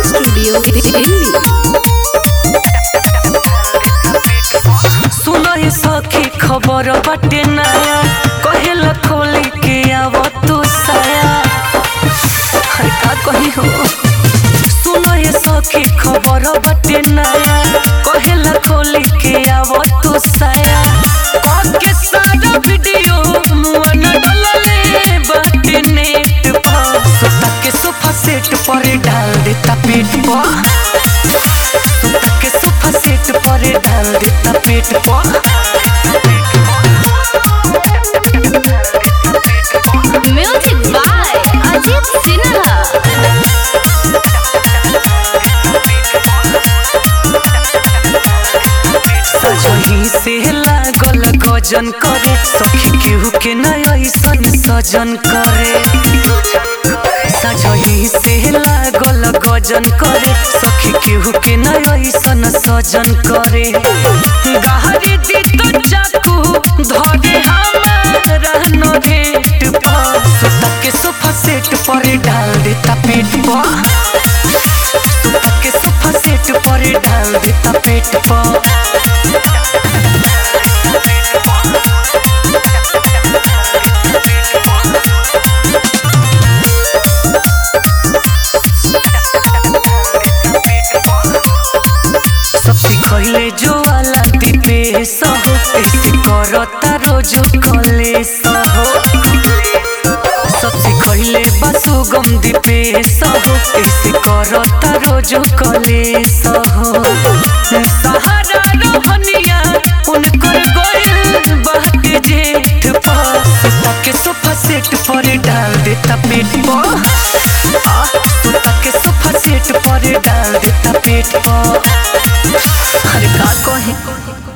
studio Delhi सुनो ही सखी खबर बाटे नया कहेला खोली के आव तू साया हर का कही हो सुनो ही सखी खबर बाटे नया कहेला खोली के आव तू साया के सारा वीडियो मुआ न डलले बाटे नेट पर सोता के सोफा सेट पर डाल देता पेट पर सोता के सोफा सेट पर डाल देता पेट पर म्यूजिक बाय अजीत सिन्हा सजही से लागल गजन करे सखी केहू के नय ऐसन सजन करे सजही से लागल गजन करे सखी केहू के नय ऐसन सजन करे गहरी दी तो चाकू धरे हमारा न घेट पर सोता के सोफा सेट पर डाल देता पेट पर सोता के सोफा सेट पर डाल देता पेट पर सबसे कहले जो वाला दीपे सहो ऐसे करता रोज कले सहो सबसे कहले बसु गम दीपे सहो ऐसे करता रोज कले सहो सहारा रहनिया उनकर गोइल बाटे जेठ पर सुता के सोफा सेट पर डाल देता पेट पर आ, सुता के सोफा सेट पर डाल देता पेट पर अरे का कहे